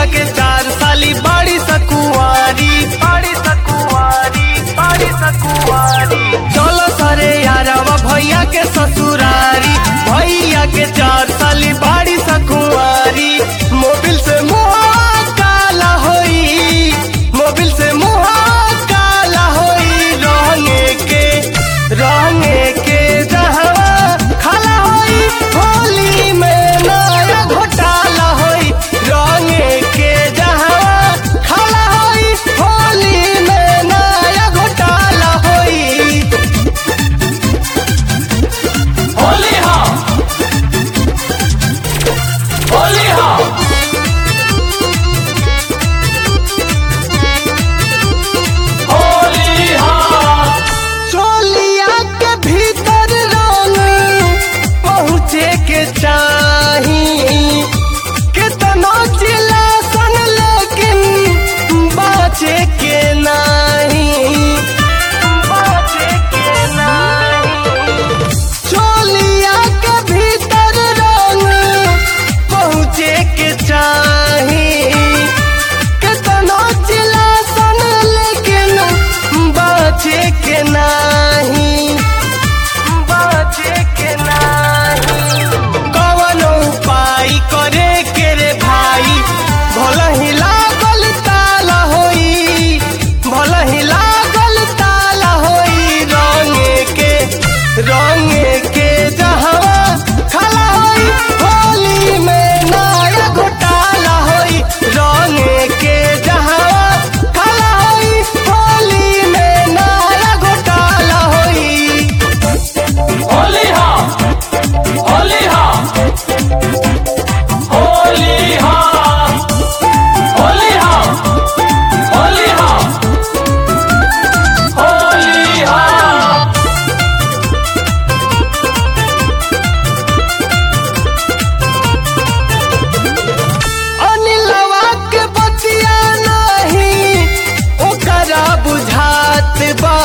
के चार साली बाड़ी सकुआरी बाड़ी सकुआरी बाड़ी सकुआरी चलो सरे यारवा भैया के ससुरारी भैया के चार साली बाड़ी सकुआरी मोबिल से मुहा काला होई मोबिल से मुहा काला होई रंगे के रंगे के जहवा खाला होई होली में नया घोटाला होई रंगे के जहवा खाला होई होली में नया घोटाला होई होली हाँ होली हाँ होली हाँ चोलिया के भीतर रंग पहुँचे के चाही कितना चिल्ला सन लेकिन बाचे के नहीं बाचे के नहीं चोलिया के भीतर रंग पहुँचे के चाही कितना चिल्ला सन लेकिन बाचे के नाही बाचे के नाही कवन उपाय करे के रे भाई भल ही लागल ताला होई भल ही लागल ताला होई रंगे के रंगे के जहवा खला होई होली में नया घोटाला होई रंगे के जहवा खला होई होली में नया घोटाला होई होली हाँ होली हाँ होली हाँ होली हाँ होली हाँ होली हाँ अनिलवा के बतिया नहीं ओकरा बुझात बा